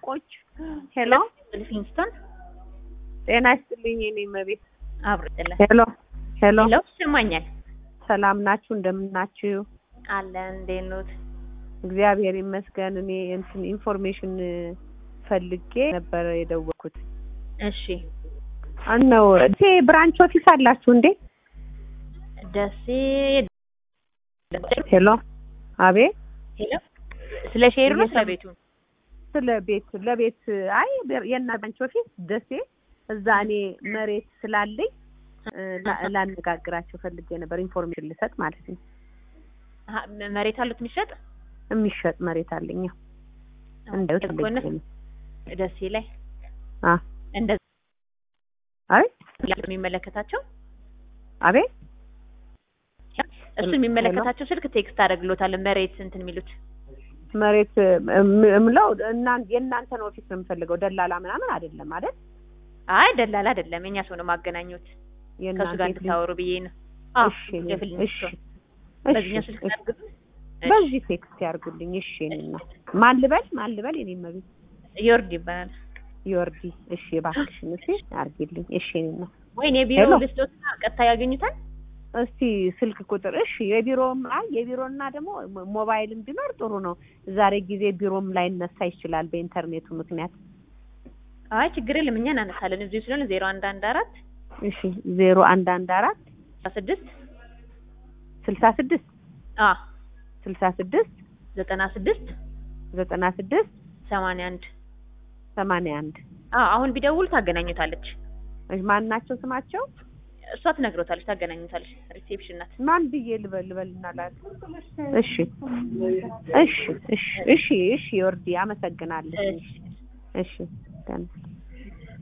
ሱቆች። ሄሎ ሊቪንግስቶን ጤና ይስጥልኝ የኔ መቤት። አብርጥለ ሄሎ ሄሎ ሄሎ ይሰማኛል። ሰላም ናችሁ? እንደምናችሁ? አለን እንዴት ኖት? እግዚአብሔር ይመስገን። እኔ እንትን ኢንፎርሜሽን ፈልጌ ነበር የደወልኩት። እሺ አነው እቴ ብራንች ኦፊስ አላችሁ እንዴ? ደሴ ሄሎ አቤት። ሄሎ ስለ ሼሩ ነው ስለ ቤቱ? ስለ ቤት ለቤት አይ የና ብራንች ኦፊስ ደሴ እዛ እኔ መሬት ስላለኝ ላ- ላነጋግራቸው ፈልጌ ነበር ኢንፎርሜሽን ልሰጥ ማለት ነው። አሀ፣ መሬት አሉት የሚሸጥ የሚሸጥ መሬት አለኝ። ያው እንዳዩት ከሆነ ፈልጌ ነው። ደሴ ላይ አ እንደ አይ የሚመለከታቸው አቤት እሱ የሚመለከታቸው ስልክ ቴክስት አደርግሎታል። መሬት እንትን የሚሉት መሬት እም- እምለው እና የእናንተን ኦፊስ ነው የምፈልገው ደላላ ምናምን አይደለም አይደል? አይ ደላላ አይደለም፣ የኛ ሰው ነው ማገናኙት ከሱ የእናንተ ጋር የፊልም- እንድታወሩ ብዬ ነው። አዎ እሺ የፊልም እሺ ሰው እሺ በዚህኛው ስልክ እሺ አድርጉት። በዚህ ቴክስት ያርጉልኝ። እሺ እኔና ማን ልበል ማን ልበል? የኔ መቤት ዮርድ ይባላል። ዮርዲ። እሺ እባክሽን እሺ አርጊልኝ። እሺ እኔና ወይኔ የቢሮ ሄሎ። ልስጦትና ቀጥታ ያገኙታል። እስቲ ስልክ ቁጥር እሺ የቢሮም አይ የቢሮና ደግሞ ሞ- ሞባይልም ቢኖር ጥሩ ነው። ዛሬ ጊዜ ቢሮም ላይ ነሳ ይችላል በኢንተርኔቱ ምክንያት። አይ ችግር የለም እኛ እናነሳለን። እዚሁ ስለሆነ ዜሮ አንድ አንድ አራት እሺ ዜሮ አንድ አንድ አራት ስድስት ስልሳ ስድስት አ ስልሳ ስድስት ዘጠና ስድስት ዘጠና ስድስት ሰማንያ አንድ ሰማንያ አንድ አ አሁን ቢደውል ታገናኙታለች። ማን ናቸው ስማቸው? እሷ ትነግሮታለች፣ ታገናኙታለች። ሪሴፕሽን ናት። ማን ብዬ ልበል ልበልና ላል እሺ እሺ እሺ እሺ እሺ ወርዲ አመሰግናለሁ። እሺ። እሺ ደህና